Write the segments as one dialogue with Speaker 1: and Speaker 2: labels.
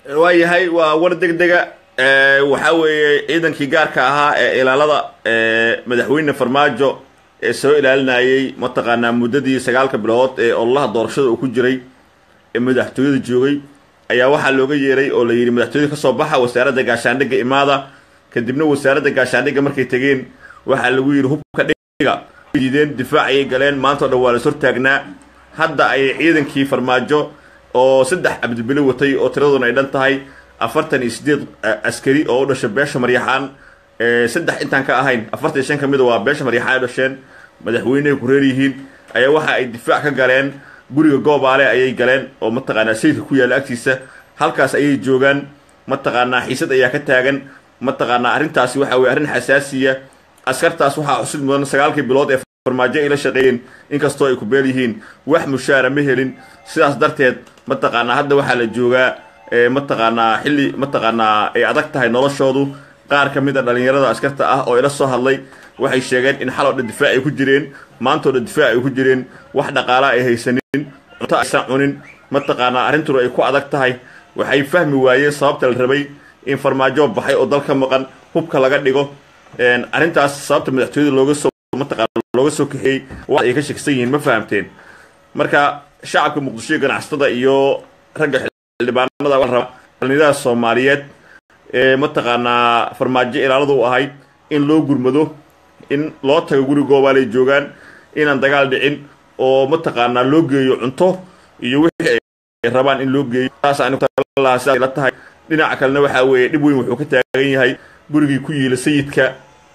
Speaker 1: waayahay waa war deg dega waxaa weeye ciidankii gaarka ahaa ee ilaalada madaxweyne farmaajo ee soo ilaalinayay mataqaanaa muddadii sagaalka bilood ee ololaha doorashada uu ku jiray ee madaxtooyada joogay ayaa waxaa looga yeeray oo la yidhi madaxtooyada kasoo baxa wasaaradda gaashaandhigga imaada kadibna wasaaradda gaashaandhigga markay tegeen waxaa lagu yidhi hubka dhiga diideen difaacayay galeen maantao dhan waa las hortaagnaa hadda ayay ciidankii farmaajo oo saddex cabdibile watay oo tiraduna ay dhan tahay afartan iyo sideed askari oo u dhashay beesha maryaxaan saddex intaan ka ahayn afartan iyo shan ka mida waa beesha maryaxaan ay dhasheen madaxweynehay ku reer yihiin ayaa waxa ay difaac ka galeen guriga goobaale ayay galeen oo mataqaanaa sayidka ku yaalla agtiisa halkaas ayay joogaan mataqaanaa xiisad ayaa ka taagan mataqaanaa arrintaasi waxa weye arrin xasaasiya askartaas waxaa xusid mudan sagaalkii bilood ee farmaajo ay la shaqeeyeen inkastoo ay ku beel yihiin wax mushaara ma helin sidaas darteed mataqaanaa hadda waxaa la joogaa mataqaanaa xilli mataqaanaa ay adag tahay noloshoodu qaar ka mid a dhallinyarada askarta ah oo ila soo hadlay waxay sheegeen in xaloo dhan difaac ay ku jireen maantoo dhan difaac ay ku jireen wax dhaqaala ay haysanin cunto aysan cunin mataqaanaa arrintuna ay ku adag tahay waxay fahmi waayeen sababta la rabay in farmaajo baxay oo dalka maqan hubka laga dhigo arrintaas sababta madaxtooyada looga soo mataqaana looga soo kaxeeyey wa ay ka shaksan yihiin ma fahamteen marka shacabka muqdisho ganacsatada iyo ragga xildhibaanada waa raba dhallinyarada soomaaliyeed ee mataqaanaa farmaajo ilaaladu u ahayd in loo gurmado in loo tago guri goobaalay joogaan inaan dagaal dhicin oo mataqaanaa loo geeyo cunto iyo wixii ay rabaan in loo geeyo saas anilahaa sidaas la tahay dhinaca kalena waxaa weeye dhib weyn wuxuu ka taagan yahay gurigii ku yiila sayidka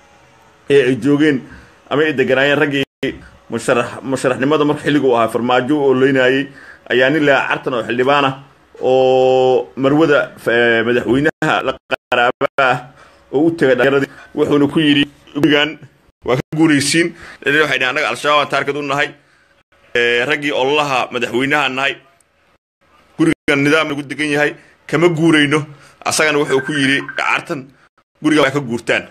Speaker 1: ee ay joogeen ama ay deganaayeen raggii musharax musharaxnimada marka xilliga u ahaa farmaajo u oloynayay ayaa nin laa cartan oo xildhibaana oo marwada madaxweynaha la qaraaba ah oo u tegay dhallinyaradii wuxuuna ku yidhi gurigan waa ka guuraysiin waxay dhahen annaga al-shabaab aan taarkad u nahay raggii ololaha madaxweynaha nahay gurigan nidaam lagu degan yahay kama guurayno asagana wuxuu ku yidhi cartan guriga waa ka guurtaan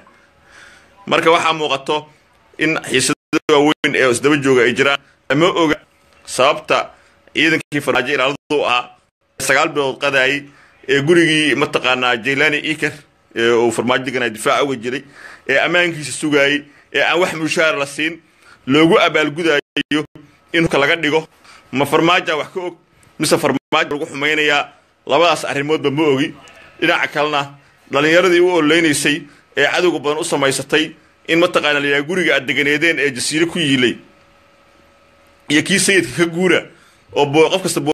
Speaker 1: marka waxaa muuqato in xiisada waaweyn ee isdaba jooga ay jiraan lama oga sababta ciidankii farmaajo ilaaladu ahaa sagaal bilood qadaayay ee gurigii mataqaanaa jaylani iker ee uu farmaajo deganaa difaaca uga jiray ee ammaankiisa sugaayey ee aan wax mushaar la siin loogu abaalgudayo in hubka laga dhigo ma farmaaja wax ka og mise farmaajo lagu xumaynayaa labadaas arrimoodba ma ogi dhinaca kalena dhallinyaradii u oleynaysay ee cadowga badan u samaysatay in mataqaana la yidhaha guriga aad deganeedeen ee jasiire ku yiilay iyo kii sayidka ka guura oo qof kasta